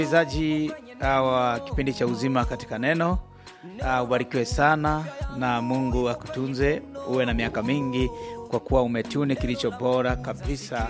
msikilizaji wa kipindi cha uzima katika neno uh, ubarikiwe sana na mungu akutunze uwe na miaka mingi kwa kuwa umetuni kilicho bora kabisa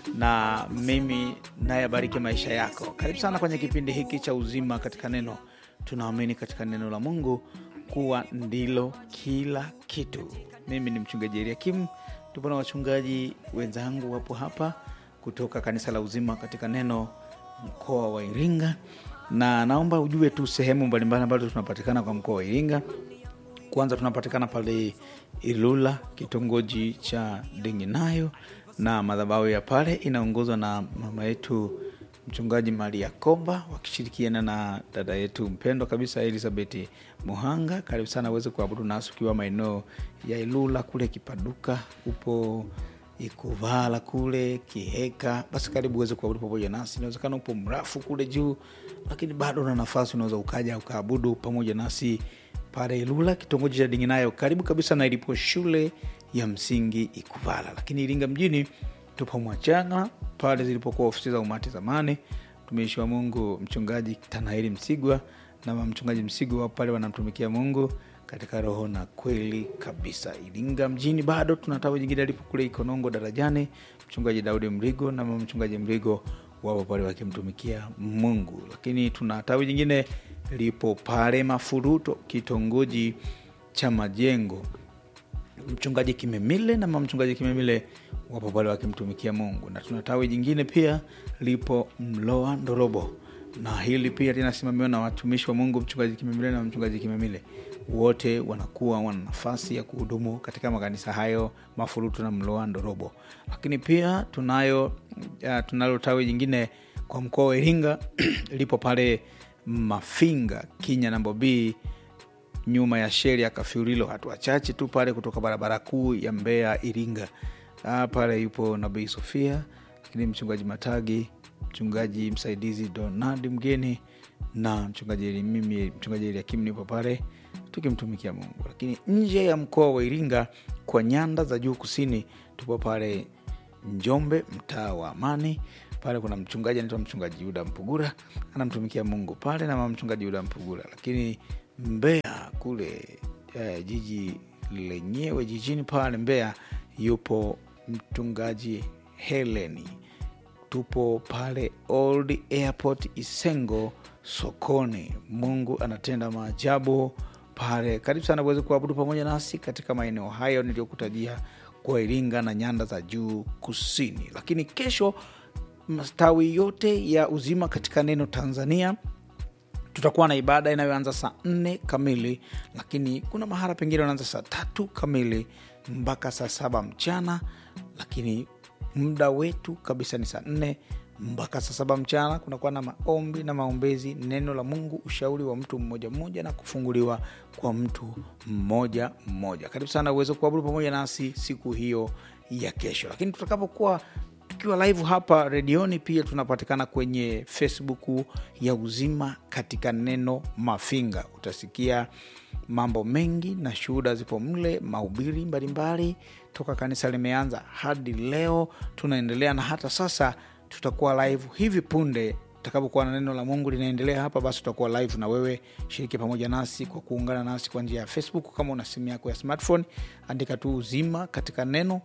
na mimi naye abariki maisha yako karibu sana kwenye kipindi hiki cha uzima katika neno tunaamini katika neno la mungu kuwa ndilo kila kitu mimi ni mchungaji eliakim tupo na wachungaji wenzangu wapo hapa kutoka kanisa la uzima katika neno mkoa wa iringa na naomba ujue tu sehemu mbalimbali ambazo tunapatikana kwa mkoa wa iringa kwanza tunapatikana pale ilula kitongoji cha dinginayo na madhabahu ya pale inaongozwa na mama yetu mchungaji maria komba wakishirikiana na dada yetu mpendwa kabisa elizabeth muhanga karibu sana uweze kuabudu nasi ukiwa maeneo ya ilula kule kipaduka upo ikuvala kule kiheka basi karibu uweze kuabudu pamoja nasi inawezekana upo mrafu kule juu lakini bado una nafasi unaweza ukaja ukaabudu pamoja nasi pale ilula kitongoji cha dinginayo karibu kabisa na ilipo shule ya msingi ikuvala lakini iringa mjini tupo mwachanga pale zilipokuwa ofisi za umati zamani mtumishi wa mungu mchungaji tanaeli msigwa na mchungaji msigwa pale wanamtumikia mungu katika roho na kweli kabisa iringa mjini bado tuna tawi jingine alipo kule ikonongo darajani mchungaji daudi mrigo na mama mchungaji mrigo wapo pale wakimtumikia mungu lakini tuna tawi jingine lipo pale mafuruto kitongoji cha majengo mchungaji kimemile na mama mchungaji kimemile wapo pale wakimtumikia mungu na tuna tawi jingine pia lipo mloa ndorobo na hili pia linasimamiwa na watumishi wa mungu mchungaji kimemile na mchungaji kimemile wote wanakuwa wana nafasi ya kuhudumu katika makanisa hayo mafurutu na mloa ndorobo lakini pia tunayo uh, tunalo tawi jingine kwa mkoa wa iringa lipo pale mafinga kinya nambo b nyuma ya sheri ya kafiurilo hatua chache tu pale kutoka barabara kuu ya mbea iringa ah, pale yupo nabii sofia lakini mchungaji matagi mchungaji msaidizi donald mgeni na mchungaji mimi mchungaji eliakim nipo pale tukimtumikia mungu lakini nje ya mkoa wa iringa kwa nyanda za juu kusini tupo pale njombe mtaa wa amani pale kuna mchungaji anaitwa mchungaji yuda mpugura anamtumikia mungu pale na mama mchungaji yuda mpugura lakini mbea kule eh, jiji lenyewe jijini pale mbea yupo mchungaji heleni tupo pale old airport isengo sokoni mungu anatenda maajabu pale karibu sana uweze kuabudu pamoja nasi katika maeneo hayo niliyokutajia kwa iringa na nyanda za juu kusini lakini kesho mastawi yote ya uzima katika neno tanzania tutakuwa na ibada inayoanza saa nne kamili lakini kuna mahala pengine wanaanza saa tatu kamili mpaka saa saba mchana lakini muda wetu kabisa ni saa nne mpaka saa saba mchana kunakuwa na maombi na maombezi neno la mungu ushauri wa mtu mmoja mmoja na kufunguliwa kwa mtu mmoja mmoja karibu sana uweze kuabudu pamoja nasi siku hiyo ya kesho lakini tutakapokuwa tukiwa live hapa redioni pia tunapatikana kwenye facebook ya uzima katika neno mafinga utasikia mambo mengi na shuhuda zipo mle mahubiri mbalimbali toka kanisa limeanza hadi leo tunaendelea na hata sasa tutakuwa live hivi punde tutakapokuwa na neno la mungu linaendelea hapa basi tutakuwa live na wewe shiriki pamoja nasi kwa kuungana nasi kwa njia ya facebook kama una simu yako ya smartphone andika tu uzima katika neno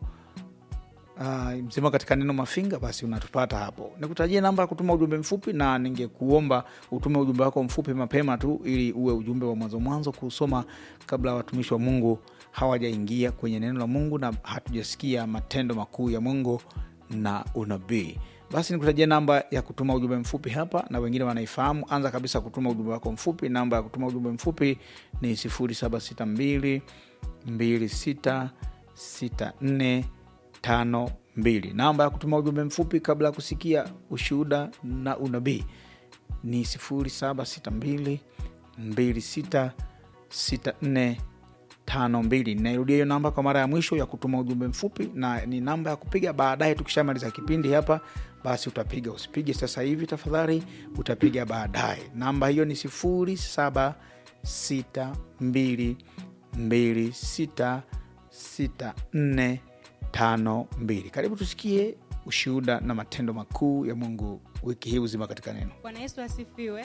uh, mzima katika neno mafinga basi unatupata hapo nikutajia namba ya kutuma ujumbe mfupi na ningekuomba utume ujumbe wako mfupi mapema tu ili uwe ujumbe wa mwanzo mwanzo kuusoma kabla watumishi wa mungu hawajaingia kwenye neno la mungu na hatujasikia matendo makuu ya mungu na unabii basi nikutajia namba ya kutuma ujumbe mfupi hapa na wengine wanaifahamu anza kabisa kutuma ujumbe wako mfupi namba ya kutuma ujumbe mfupi ni 762 2664 tano mbili namba ya kutuma ujumbe mfupi kabla ya kusikia ushuhuda na unabii ni 762 2664 tano mbili nairudia hiyo namba kwa mara ya mwisho ya kutuma ujumbe mfupi na ni namba ya kupiga baadaye tukishamaliza kipindi hapa basi utapiga usipige sasa hivi tafadhali utapiga baadaye namba hiyo ni 762 2664 tano mbili karibu tusikie ushuhuda na matendo makuu ya mungu wiki hii uzima katika neno Bwana Yesu asifiwe.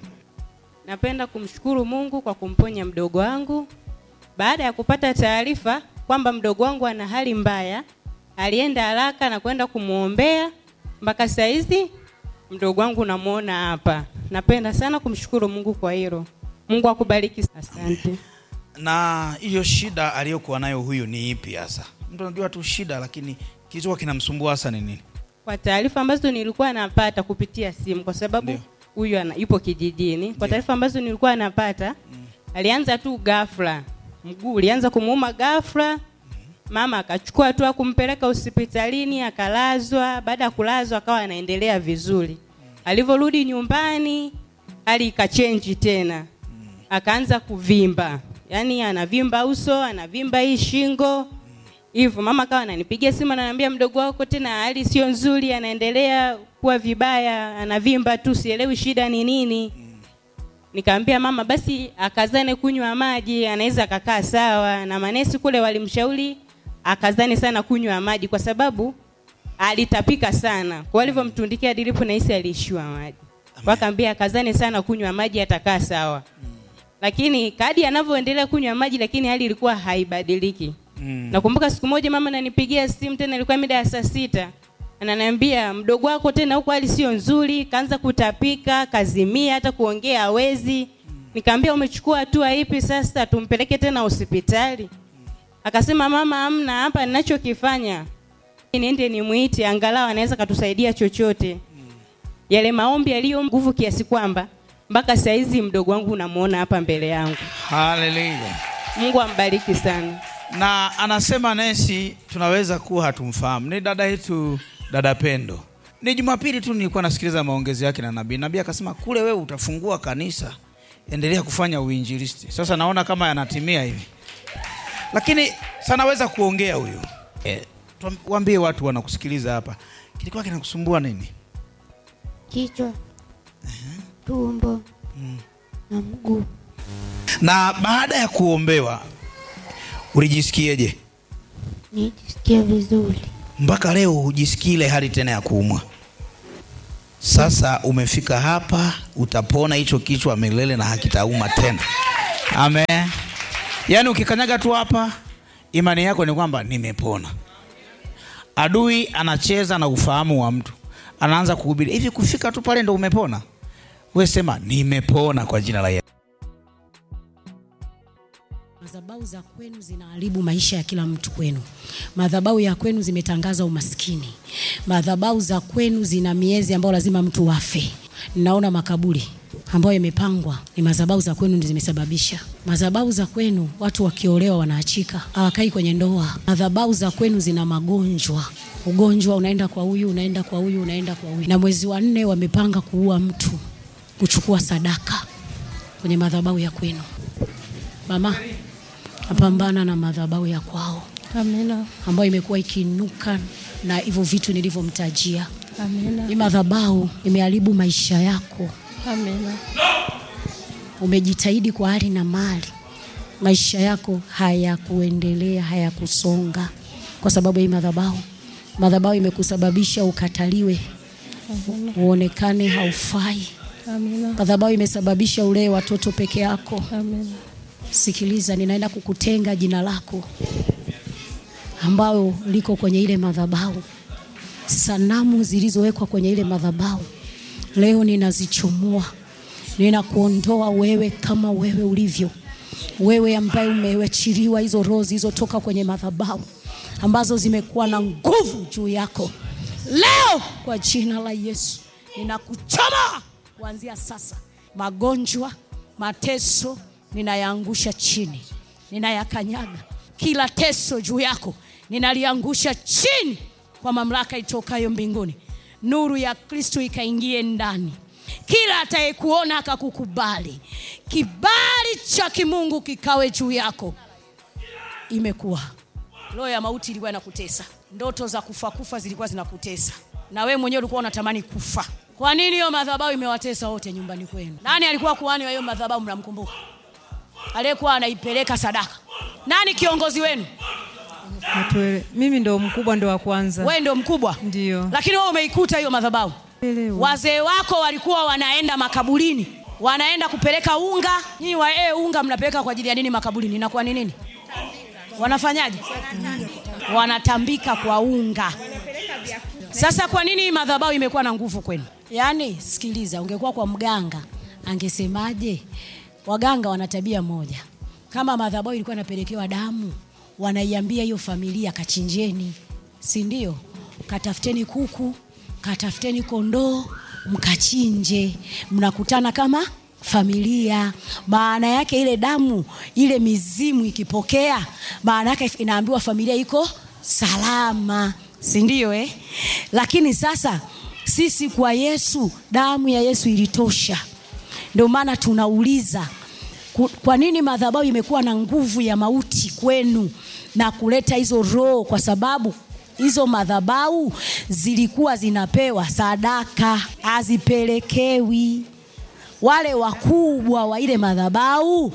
Napenda kumshukuru Mungu kwa kumponya mdogo wangu. Baada ya kupata taarifa kwamba mdogo wangu ana hali mbaya, alienda haraka na kwenda kumwombea. Mpaka saa hizi mdogo wangu namuona hapa. Napenda sana kumshukuru Mungu kwa hilo. Mungu akubariki. Asante. na hiyo shida aliyokuwa nayo huyu ni ipi hasa mtu anajua tu shida lakini kilichokuwa kinamsumbua hasa ni nini Kwa taarifa ambazo nilikuwa napata kupitia simu, kwa sababu Ndio. huyu ana- yupo kijijini. Kwa Ndio. taarifa ambazo nilikuwa napata, alianza tu ghafla, mguu ulianza kumuuma ghafla. Mama akachukua hatua kumpeleka hospitalini, akalazwa. Baada ya kulazwa, akawa anaendelea vizuri. Alivyorudi nyumbani, hali ikachenji tena, akaanza kuvimba, yaani anavimba uso, anavimba hii shingo hivyo mama akawa ananipigia simu ananiambia mdogo wako tena hali sio nzuri anaendelea kuwa vibaya anavimba tu sielewi shida ni nini nikamwambia mama basi akazane kunywa maji anaweza akakaa sawa na manesi kule walimshauri akazane sana kunywa maji kwa sababu alitapika sana kwa alivyomtundikia dilipu nahisi aliishiwa maji wakaambia akazane sana kunywa maji atakaa sawa lakini kadi anavyoendelea kunywa maji lakini hali ilikuwa haibadiliki mm. Nakumbuka siku moja mama ananipigia simu tena, ilikuwa mida ya saa sita, ananiambia mdogo wako tena huko hali sio nzuri, kaanza kutapika, kazimia, hata kuongea hawezi. Nikamwambia umechukua hatua ipi sasa, tumpeleke tena hospitali? Akasema mama, amna hapa ninachokifanya niende nimwite, angalau anaweza katusaidia chochote. Yale maombi yaliyo nguvu kiasi kwamba mpaka saa hizi mdogo wangu unamuona hapa mbele yangu. haleluya Mungu ambariki sana. na anasema nesi tunaweza kuwa hatumfahamu ni dada yetu dada pendo ni jumapili tu nilikuwa nasikiliza maongezi yake na nabii nabii akasema kule wewe utafungua kanisa endelea kufanya uinjilisti sasa naona kama yanatimia hivi lakini sanaweza kuongea huyu e, waambie watu wanakusikiliza hapa kilikuwa kinakusumbua nini kichwa, tumbo na mguu. na baada ya kuombewa ulijisikieje Nijisikia vizuri. mpaka leo hujisikii ile hali tena ya kuumwa. Sasa umefika hapa, utapona hicho kichwa milele na hakitauma tena. Amen. Yaani ukikanyaga tu hapa, imani yako ni kwamba nimepona. Adui anacheza na ufahamu wa mtu, anaanza kuhubiri hivi, kufika tu pale ndo umepona. We sema nimepona kwa jina la Yesu. Madhabahu za kwenu zinaharibu maisha ya kila mtu kwenu. Madhabahu ya kwenu zimetangaza umaskini. Madhabahu za kwenu zina miezi ambayo lazima mtu wafe. Ninaona makaburi ambayo yamepangwa, ni madhabahu za kwenu ndizo zimesababisha. Madhabahu za kwenu watu wakiolewa wanaachika, hawakai kwenye ndoa. Madhabahu za kwenu zina magonjwa. Ugonjwa unaenda kwa huyu, unaenda kwa huyu, unaenda kwa huyu. Na mwezi wa nne wamepanga kuua mtu, kuchukua sadaka kwenye madhabahu ya kwenu. Mama, napambana na madhabahu ya kwao Amina. ambayo imekuwa ikiinuka na hivyo vitu nilivyomtajia. Amina. Hii madhabahu imeharibu maisha yako. Amina. Umejitahidi kwa hali na mali, maisha yako hayakuendelea, hayakusonga kwa sababu ya hii madhabahu. Madhabahu imekusababisha ukataliwe, uonekane haufai. Amina. Madhabahu imesababisha ulee watoto peke yako. Amina. Sikiliza, ninaenda kukutenga jina lako ambalo liko kwenye ile madhabahu, sanamu zilizowekwa kwenye ile madhabahu, leo ninazichomoa, ninakuondoa wewe kama wewe ulivyo, wewe ambaye umewachiliwa hizo roho zilizotoka kwenye madhabahu ambazo zimekuwa na nguvu juu yako, leo kwa jina la Yesu ninakuchoma kuanzia sasa. Magonjwa, mateso ninayaangusha chini, ninayakanyaga. Kila teso juu yako ninaliangusha chini kwa mamlaka itokayo mbinguni. Nuru ya Kristo ikaingie ndani, kila atayekuona akakukubali, kibali cha kimungu kikawe juu yako. Imekuwa roho ya mauti ilikuwa inakutesa, ndoto za kufa kufa zilikuwa zinakutesa, na wewe mwenyewe ulikuwa unatamani kufa. Kwa nini hiyo madhabahu imewatesa wote nyumbani kwenu? Nani alikuwa kuhani wa hiyo madhabahu? Mnamkumbuka aliyekuwa anaipeleka sadaka? Nani kiongozi wenu? Hatuele- mimi ndo mkubwa ndo wa kwanza Wewe ndio mkubwa, ndio lakini wewe umeikuta hiyo madhabahu. wazee wako walikuwa wanaenda makaburini wanaenda kupeleka unga nyinyi wa e, unga mnapeleka kwa ajili ya nini makaburini inakuwa ni nini wanafanyaje wanatambika kwa unga sasa kwa nini hii madhabahu imekuwa na nguvu kwenu yaani sikiliza ungekuwa kwa mganga angesemaje waganga wana tabia moja kama madhabahu ilikuwa inapelekewa damu wanaiambia hiyo familia kachinjeni si ndio katafuteni kuku katafuteni kondoo mkachinje mnakutana kama familia maana yake ile damu ile mizimu ikipokea maana yake inaambiwa familia iko salama si ndio eh? lakini sasa sisi kwa yesu damu ya yesu ilitosha ndio maana tunauliza ku- kwa nini madhabahu imekuwa na nguvu ya mauti kwenu na kuleta hizo roho kwa sababu hizo madhabahu zilikuwa zinapewa sadaka hazipelekewi wale wakubwa wa ile madhabahu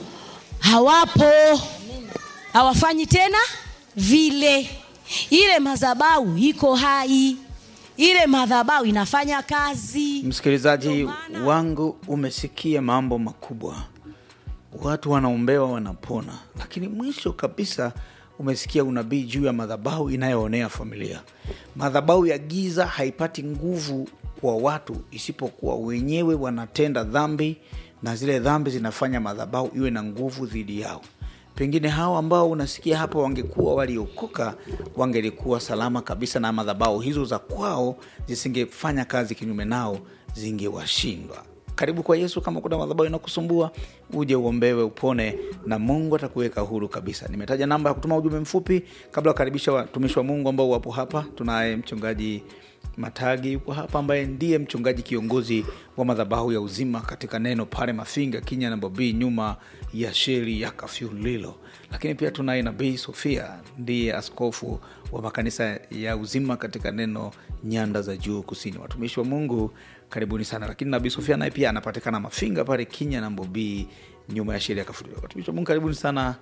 hawapo hawafanyi tena vile ile madhabahu iko hai ile madhabahu inafanya kazi msikilizaji wangu umesikia mambo makubwa watu wanaombewa wanapona lakini mwisho kabisa umesikia unabii juu ya madhabahu inayoonea familia madhabahu ya giza haipati nguvu kwa watu isipokuwa wenyewe wanatenda dhambi na zile dhambi zinafanya madhabahu iwe na nguvu dhidi yao pengine hao ambao unasikia hapa wangekuwa waliokoka wangelikuwa salama kabisa na madhabahu hizo za kwao zisingefanya kazi kinyume nao zingewashindwa karibu kwa yesu kama kuna madhabahu inakusumbua uje uombewe upone na mungu atakuweka huru kabisa nimetaja namba ya kutuma ujumbe mfupi kabla ya kukaribisha watumishi wa mungu ambao wapo hapa tunaye mchungaji matagi yuko hapa ambaye ndiye mchungaji kiongozi wa madhabahu ya uzima katika neno pale mafinga kinya na bobii nyuma ya sheri ya kafyulilo lakini pia tunaye nabii sofia ndiye askofu wa makanisa ya uzima katika neno nyanda za juu kusini watumishi wa mungu karibuni sana lakini nabii sofia naye pia anapatikana mafinga pale kinya na mbobii nyuma ya sheri ya kafyulilo watumishi wa mungu karibuni sana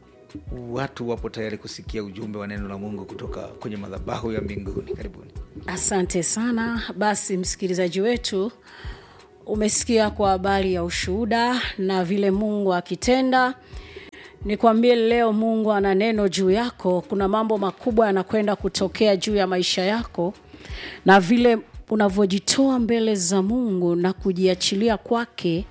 watu wapo tayari kusikia ujumbe wa neno la mungu kutoka kwenye madhabahu ya mbinguni karibuni asante sana basi msikilizaji wetu umesikia kwa habari ya ushuhuda na vile mungu akitenda nikwambie leo mungu ana neno juu yako kuna mambo makubwa yanakwenda kutokea juu ya maisha yako na vile unavyojitoa mbele za mungu na kujiachilia kwake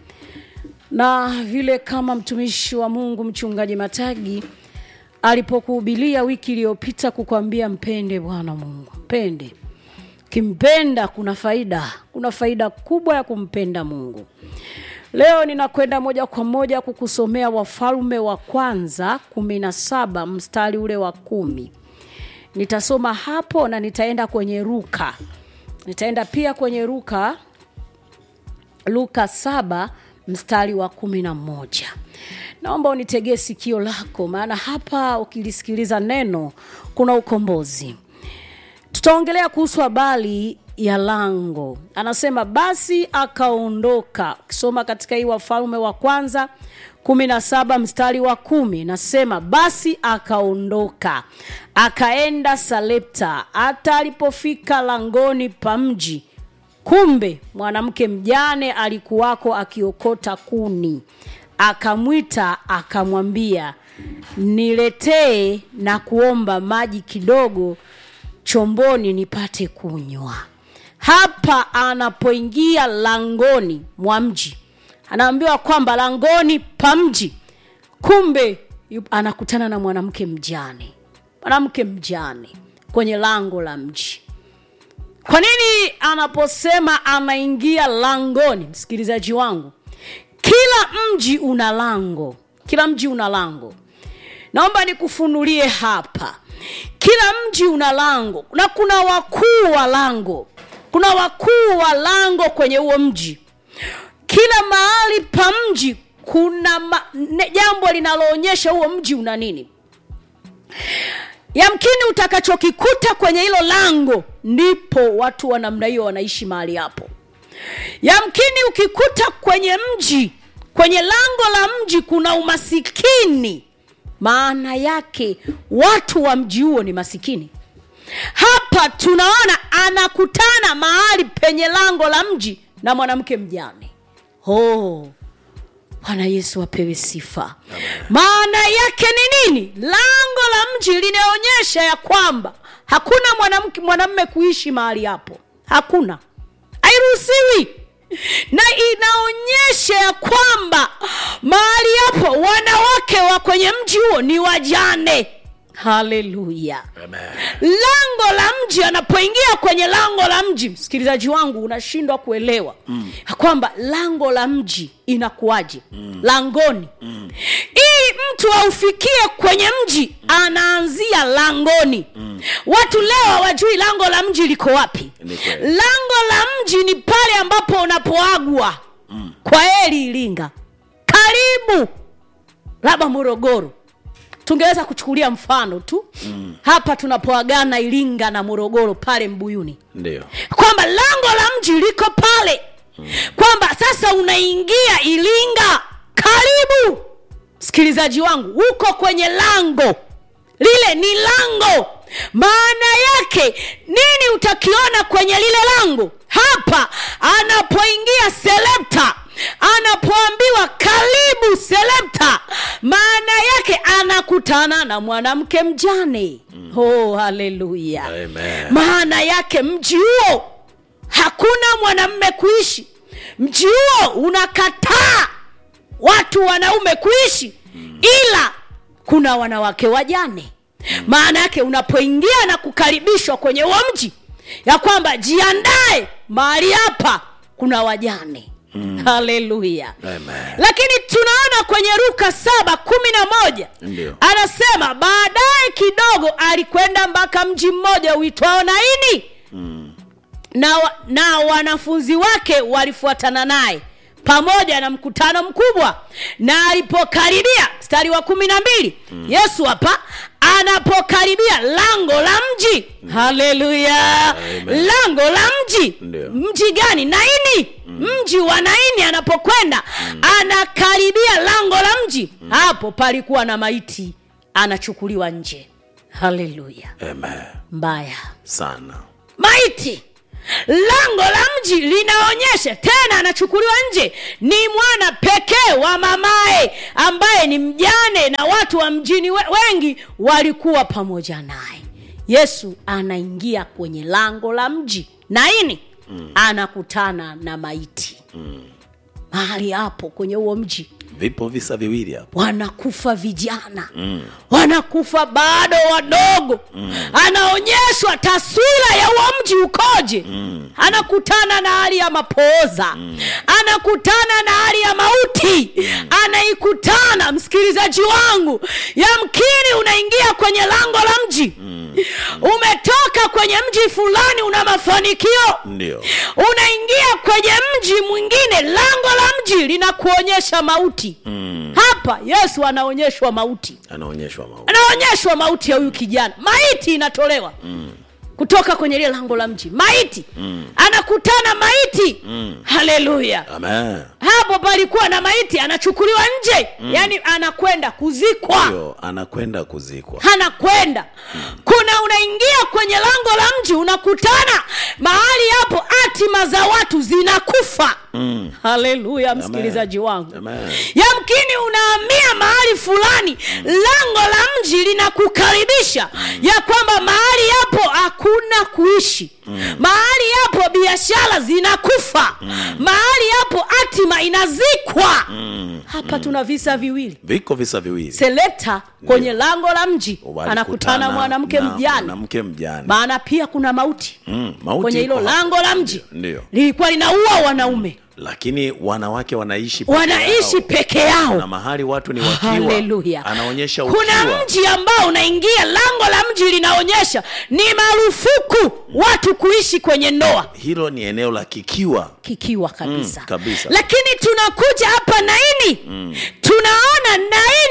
na vile kama mtumishi wa mungu mchungaji matagi alipokuhubilia wiki iliyopita kukwambia mpende bwana mungu mpende kimpenda kuna faida kuna faida kubwa ya kumpenda mungu leo ninakwenda moja kwa moja kukusomea wafalme wa kwanza kumi na saba mstari ule wa kumi nitasoma hapo na nitaenda kwenye ruka nitaenda pia kwenye ruka luka saba mstari wa kumi na moja naomba unitegee sikio lako maana hapa ukilisikiliza neno kuna ukombozi tutaongelea kuhusu habari ya lango anasema basi akaondoka ukisoma katika hii wafalme wa kwanza kumi na saba mstari wa kumi nasema basi akaondoka akaenda salepta hata alipofika langoni pa mji kumbe mwanamke mjane alikuwako akiokota kuni akamwita akamwambia niletee na kuomba maji kidogo chomboni nipate kunywa hapa anapoingia langoni mwa mji anaambiwa kwamba langoni pa mji kumbe yu- anakutana na mwanamke mjane mwanamke mjane kwenye lango la mji kwa nini anaposema anaingia langoni msikilizaji wangu kila mji una lango kila mji una lango naomba nikufunulie hapa kila mji una lango na kuna wakuu wa lango kuna wakuu wa lango kwenye huo mji kila mahali pa mji kuna ma, ne, jambo linaloonyesha huo mji una nini yamkini utakachokikuta kwenye hilo lango ndipo watu wa namna hiyo wanaishi mahali hapo yamkini ukikuta kwenye mji kwenye lango la mji kuna umasikini maana yake watu wa mji huo ni masikini hapa tunaona anakutana mahali penye lango la mji na mwanamke mjane oh. bwana yesu apewe sifa maana yake ni nini lango la mji linaonyesha ya kwamba hakuna mwanamke mwanamme kuishi mahali hapo hakuna hairuhusiwi na inaonyesha ya kwamba mahali hapo wanawake wa kwenye mji huo ni wajane haleluya lango la mji anapoingia kwenye lango la mji msikilizaji wangu unashindwa kuelewa mm. kwamba lango la mji inakuwaje mm. langoni mm. ili mtu aufikie kwenye mji anaanzia langoni mm. watu leo hawajui lango la mji liko wapi Ni kweli. lango la mji ni pale ambapo unapoagwa mm. kwa heri ilinga karibu labda morogoro tungeweza kuchukulia mfano tu mm. hapa tunapoagana ilinga na morogoro pale mbuyuni ndio kwamba lango la mji liko pale mm. kwamba sasa unaingia ilinga karibu msikilizaji wangu uko kwenye lango lile ni lango maana yake nini utakiona kwenye lile lango hapa anapoingia selepta anapoambiwa karibu selepta maana yake anakutana na mwanamke mjane mm. oh haleluya Amen. maana yake mji huo hakuna mwanamme kuishi mji huo unakataa watu wanaume kuishi ila kuna wanawake wajane maana yake unapoingia na kukaribishwa kwenye huo mji ya kwamba jiandae mahali hapa kuna wajane haleluya Amen. lakini tunaona kwenye ruka saba kumi na moja Ndio. anasema baadaye kidogo alikwenda mpaka mji mmoja uitwao naini na, wa- na wanafunzi wake walifuatana naye pamoja na mkutano mkubwa na alipokaribia mstari wa kumi na mbili mm. yesu hapa anapokaribia lango la mji haleluya Amen. lango la mji Ndio. mji gani naini mm. mji wa naini anapokwenda mm. anakaribia lango la mji mm. hapo palikuwa na maiti anachukuliwa nje haleluya Amen. mbaya sana maiti lango la mji linaonyesha tena anachukuliwa nje ni mwana pekee wa mamaye ambaye ni mjane na watu wa mjini we- wengi walikuwa pamoja naye yesu anaingia kwenye lango la mji naini mm. anakutana na maiti mm. mahali hapo kwenye huo mji vipo visa viwili hapo wanakufa vijana mm. wanakufa bado wadogo mm. anaonyeshwa taswira ya huo mji ukoje mm. anakutana na hali ya mapooza mm. anakutana na hali ya mauti mm. anaikutana msikilizaji wangu yamkini unaingia kwenye lango la mji mm. umetoka kwenye mji fulani una mafanikio ndio unaingia kwenye mji mwingine lango la mji linakuonyesha mauti mm. hapa yesu anaonyeshwa mauti anaonyeshwa mau anaonyeshwa mauti ya huyu kijana maiti inatolewa mm. kutoka kwenye lile lango la mji maiti mm. anakutana maiti mm. haleluya Amen. hapo palikuwa na maiti anachukuliwa nje mm. yaani anakwenda kuzikwa ndio anakwenda kuzikwa anakwenda kuna unaingia kwenye lango la mji unakutana mahali hapo hatima za watu zinakufa mm. haleluya msikilizaji wangu Amen. yamkini unaamia mahali fulani lango la mji linakukaribisha ya kwamba mahali hapo hakuna kuishi mahali hapo biashara zinakufa mahali hapo hatima inazikwa hapa tuna visa viwili viko visa viwili selekta kwenye lango la mji Walikutana anakutana mwanamke na mjane mwanamke mjane maana pia kuna mauti Mm, mauti kwenye hilo iko hapo. lango la mji ndio lilikuwa linaua wanaume lakini wanawake wanaishi peke wanaishi yao. peke na yao mahali watu ni wakiwa haleluya anaonyesha kuna ukiwa mji ambao unaingia lango la mji linaonyesha ni marufuku watu kuishi kwenye ndoa hilo ni eneo la kikiwa kikiwa kabisa Mm, kabisa. lakini tunakuja hapa naini mm. tunaona naini yesu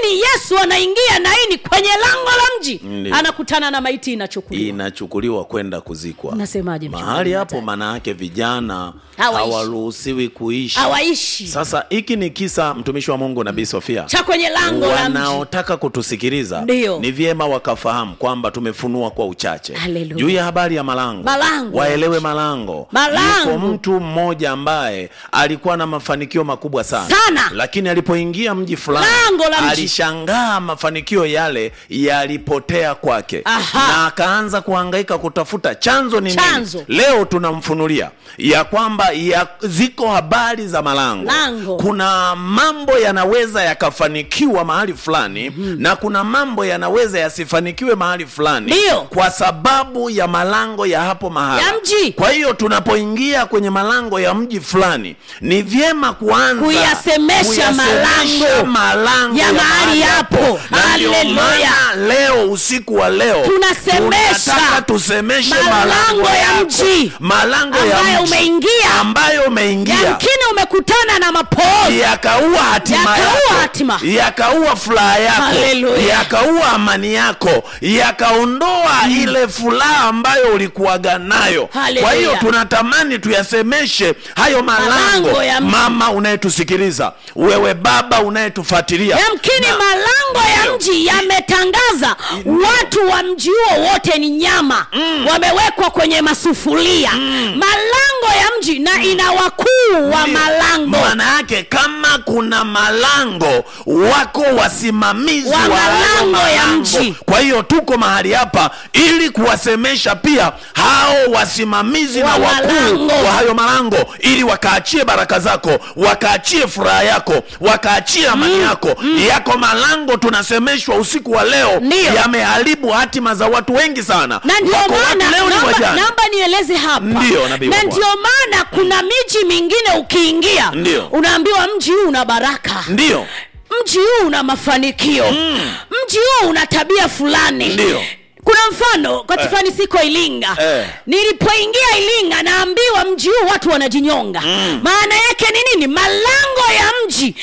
yesu anaingia naini kwenye lango la mji Ndiyo. anakutana na maiti inachukuliwa inachukuliwa kwenda kuzikwa Unasemaje, mchungaji mahali hapo Mathayo? maana yake vijana Hawaishi. hawaruhusiwi kuishi hawaishi sasa hiki ni kisa mtumishi wa mungu nabii sofia cha kwenye lango la mji wanaotaka kutusikiliza Ndiyo. ni vyema wakafahamu kwamba tumefunua kwa uchache Haleluya. juu ya habari ya malango Malango. waelewe malango Malango. yuko mtu mmoja ambaye alikuwa na mafanikio makubwa sana, Sana. lakini alipoingia mji fulani Lango la mji. alishangaa mafanikio yale yalipotea kwake Aha. na akaanza kuhangaika kutafuta chanzo ni Chanzo. nini leo tunamfunulia ya kwamba ya, ziko habari za malango Lango. kuna mambo yanaweza yakafanikiwa mahali fulani mm-hmm. na kuna mambo yanaweza yasifanikiwe mahali fulani Ndiyo. kwa sababu ya malango ya hapo mahali Ya mji. kwa hiyo tunapoingia kwenye malango ya mji fulani ni vyema kuanza Kuyasemesha kuyasemesha malango malango ya mahali hapo. na ndio Haleluya. maana leo usiku wa leo Tunasemesha tunataka tusemeshe malango ya yako. mji malango ya ambayo mji umeingia. ambayo umeingia yamkini umekutana na mapooza yakaua hatima Yakaua yako hatima. yakaua furaha yako Haleluya. yakaua amani yako yakaondoa ile furaha ambayo ulikuwaga nayo Haleluya. kwa hiyo tunatamani tuyasemeshe hayo malango Malango ya mji. mama unayetusikiliza wewe baba unayetufuatilia yamkini Na- malango ya Ndiyo. mji yametangaza watu wa mji huo wote ni nyama mm. wamewekwa kwenye masufuria mm. malango ya mji na ina wakuu wa Ndiyo. malango maana yake kama kuna malango wako wasimamizi Wa wa hayo malango ya malango. mji. kwa hiyo tuko mahali hapa ili kuwasemesha pia hao wasimamizi Wa na wakuu malango. wa hayo malango ili wakaachie baraka zako wakaachie furaha yako wakaachie amani yako yako malango tunasemeshwa usiku wa leo Ndiyo. yameharibu hatima za watu wengi sana na ndio Wako watu maana leo ni naomba, wajane. naomba nieleze hapa Ndiyo, nabii wa na Bwana. ndio maana kuna miji mingine ukiingia Ndiyo. unaambiwa mji huu una baraka ndiyo mji huu una mafanikio mm. mji huu una tabia fulani Ndiyo. kuna mfano kwa tifani siko ilinga Eh. nilipoingia ilinga naambiwa mji huu watu wanajinyonga mm. maana yake ni nini malango ya mji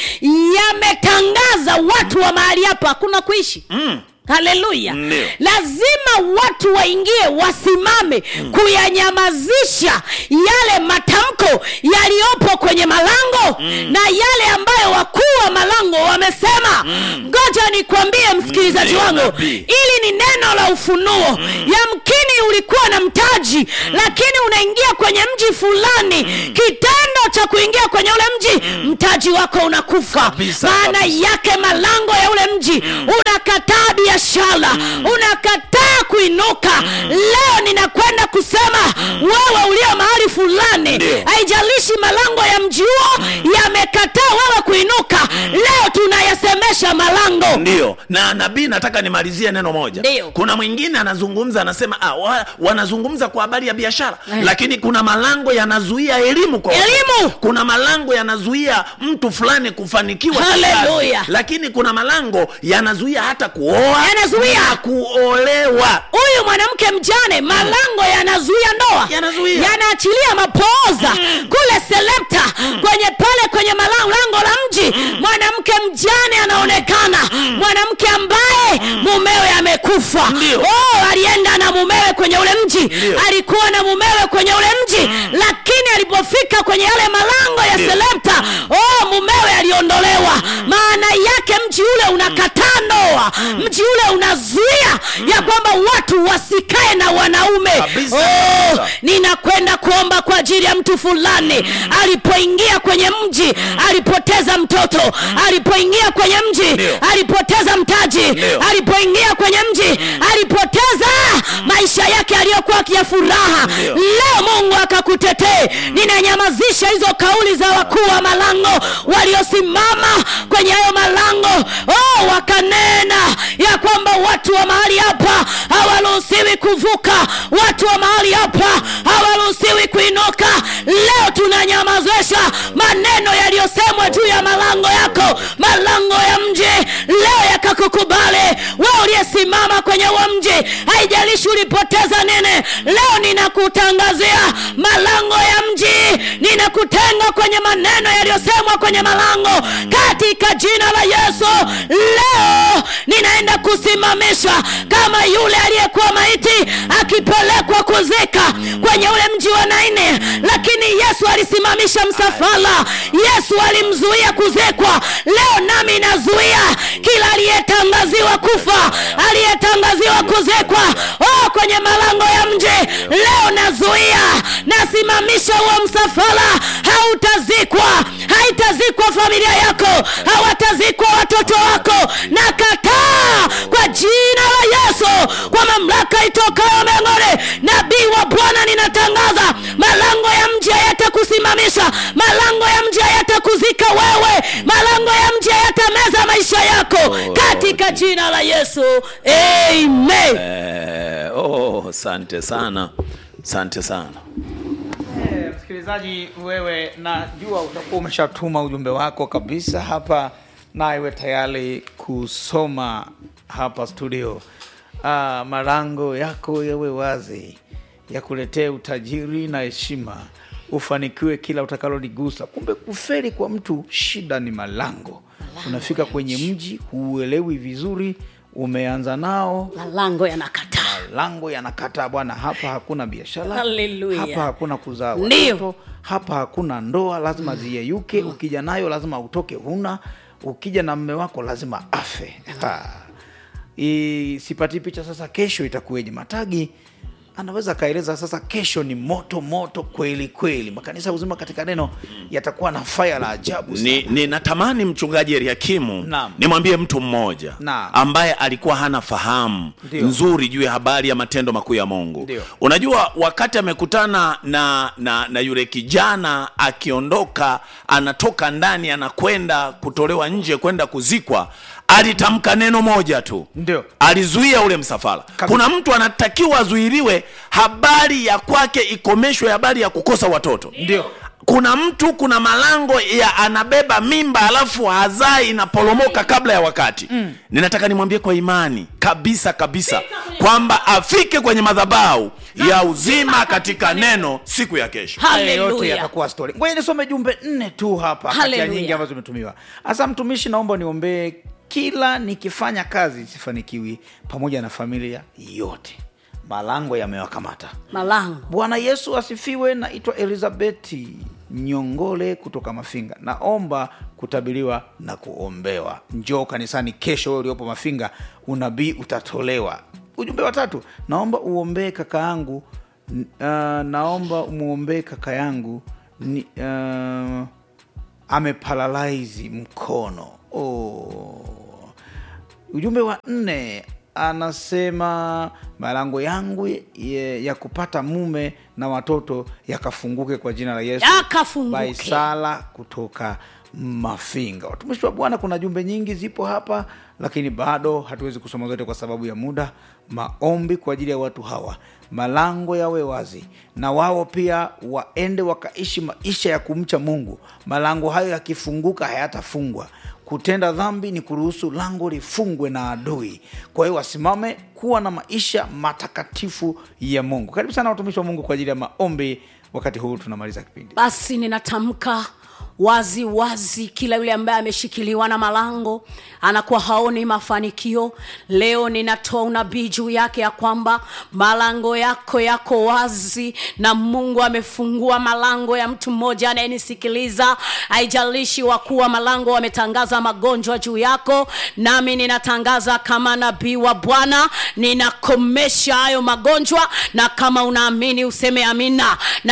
yametangaza watu wa mahali hapa hakuna kuishi mm haleluya Ndio. lazima watu waingie wasimame mm. kuyanyamazisha yale matamko yaliyopo kwenye malango mm. na yale ambayo wakuu wa malango wamesema ngoja mm. nikwambie msikilizaji Ndio, wangu nabii. ili ni neno la ufunuo mm. yamkini ulikuwa na mtaji mm. lakini unaingia kwenye mji fulani mm. kitendo cha kuingia kwenye ule mji mm. mtaji wako unakufa Kabisa, maana kabisa. yake malango ya ule mji mm. unakataa biashara mm. unakataa kuinuka mm. leo ninakwenda kusema mm. wewe ulio mahali fulani Ndio. haijalishi malango ya mji huo mm. yamekataa wewe kuinuka mm. leo tunayasemesha malango ndio na nabii nataka nimalizie neno moja Ndio. kuna mwingine anazungumza anasema ah, wa, wanazungumza kwa habari ya biashara lakini kuna malango yanazuia elimu kwa watoto. Elimu. kuna malango yanazuia mtu fulani kufanikiwa Haleluya. kikazi. lakini kuna malango yanazuia hata kuoa Yanazuia. na kuolewa huyu mwanamke mjane malango yanazuia ndoa Yanazuia. yanaachilia mapooza kule selepta kwenye pale kwenye malango lango la mji mwanamke mjane anaonekana mwanamke ambaye mumewe amekufa Ndio. oh, alienda na mumewe kwenye ule mji Ndio. alikuwa na mumewe kwenye ule mji lakini alipofika kwenye yale malango ya Ndio. selepta oh, mumewe aliondolewa maana yake mji ule unakataa ndoa mji ule unazuia ya kwamba watu wasikae na wanaume Kabisa, oh, kabisa. ninakwenda kuomba kwa ajili ya mtu fulani alipoingia kwenye mji alipoteza mtoto alipoingia kwenye mji Ndio. alipoteza mtaji Ndio. alipoingia kwenye mji alipoteza maisha yake aliyokuwa ya furaha Ndio. leo mungu akakutetee ninanyamazisha hizo kauli za wakuu wa malango waliosimama kwenye hayo malango oh, wakanena ya kwamba watu wa mahali hapa hawaruhusiwi kuvuka watu wa mahali hapa hawaruhusiwi kuinuka leo tunanyamazisha maneno yaliyosemwa juu ya malango yako malango ya mji leo yakakukubali wewe uliyesimama kwenye huo mji haijalishi ulipoteza nini leo ninakutangazia malango ya mji ninakutenga kwenye maneno yaliyosemwa kwenye malango katika jina la yesu leo ninaenda kusimamisha kama yule aliyekuwa maiti akipelekwa kuzika kwenye ule mji wa naine lakini yesu alisimamisha msafara yesu alimzuia kuzikwa leo nami nazuia kila aliyetangaziwa kufa aliyetangaziwa kuzikwa oh, kwenye malango ya mji leo nazuia nasimamisha huo msafara hautazikwa haitazikwa familia yako hawatazikwa watoto wako na kataa kwa jina la yesu kwa mamlaka itokayo mbinguni nabii wa bwana ninatangaza malango ya mji hayatakusimamisha malango ya mji hayatakuzika wewe malango ya mji hayatameza maisha yako katika jina la yesu amen Eh, oh, asante sana asante sana Eh, msikilizaji wewe najua utakuwa umeshatuma ujumbe wako kabisa hapa na iwe tayari kusoma hapa studio ah, malango yako yawe wazi yakuletee utajiri na heshima ufanikiwe kila utakaloligusa kumbe kuferi kwa mtu shida ni malango unafika kwenye mji huuelewi vizuri umeanza nao malango yanakataa malango yanakataa bwana hapa hakuna biashara Hallelujah. hapa hakuna kuzaa Ndio. watoto hapa hakuna ndoa lazima ziyeyuke ukija nayo lazima utoke huna ukija na mme wako lazima afe Ha. I- sipati picha sasa kesho itakuweje matagi anaweza akaeleza sasa kesho ni moto moto kweli kweli makanisa uzima katika neno yatakuwa na faya la ajabu sana. ni, ni natamani mchungaji Eliakimu Naam. nimwambie mtu mmoja Naam. ambaye alikuwa hana fahamu Ndio. nzuri juu ya habari ya matendo makuu ya Mungu. Ndio. Unajua, wakati amekutana na, na, na yule kijana akiondoka, anatoka ndani anakwenda kutolewa nje kwenda kuzikwa, alitamka neno moja tu, Ndio. alizuia ule msafara. Kuna mtu anatakiwa azuiliwe, habari ya kwake ikomeshwe, habari ya kukosa watoto ndio kuna mtu kuna malango ya anabeba mimba alafu hazai inaporomoka kabla ya wakati mm. ninataka nimwambie kwa imani kabisa kabisa kwamba afike kwenye madhabahu ya uzima katika neno siku ya kesho Haya yote haleluya yatakuwa story. Ngoja nisome jumbe nne tu hapa kati ya Hallelujah. nyingi ambazo zimetumiwa. Hasa mtumishi, naomba niombee kila nikifanya kazi sifanikiwi, pamoja na familia yote, malango yamewakamata. malango Bwana Yesu asifiwe. Naitwa Elizabeti Nyongole kutoka Mafinga, naomba kutabiriwa na kuombewa. Njoo kanisani kesho, wewe uliopo Mafinga, unabii utatolewa. Ujumbe wa tatu, naomba uombee kaka yangu n- uh, naomba umwombee kaka yangu ni, uh, ameparalaizi mkono oh. Ujumbe wa nne anasema malango yangu ya, ya kupata mume na watoto yakafunguke kwa jina la Yesu. Yakafunguke. Baisala kutoka Mafinga. Watumishi wa Bwana, kuna jumbe nyingi zipo hapa, lakini bado hatuwezi kusoma zote kwa sababu ya muda. Maombi kwa ajili ya watu hawa, malango yawe wazi, na wao pia waende wakaishi maisha ya kumcha Mungu. Malango hayo yakifunguka hayatafungwa. Kutenda dhambi ni kuruhusu lango lifungwe na adui. Kwa hiyo wasimame kuwa na maisha matakatifu ya Mungu. Karibu sana watumishi wa Mungu kwa ajili ya maombi. Wakati huu tunamaliza kipindi. basi ninatamka wazi wazi kila yule ambaye ameshikiliwa na malango anakuwa haoni mafanikio leo ninatoa unabii juu yake ya kwamba malango yako yako wazi na mungu amefungua malango ya mtu mmoja anayenisikiliza haijalishi wakuu wa malango wametangaza magonjwa juu yako nami ninatangaza kama nabii wa bwana ninakomesha hayo magonjwa na kama unaamini useme amina na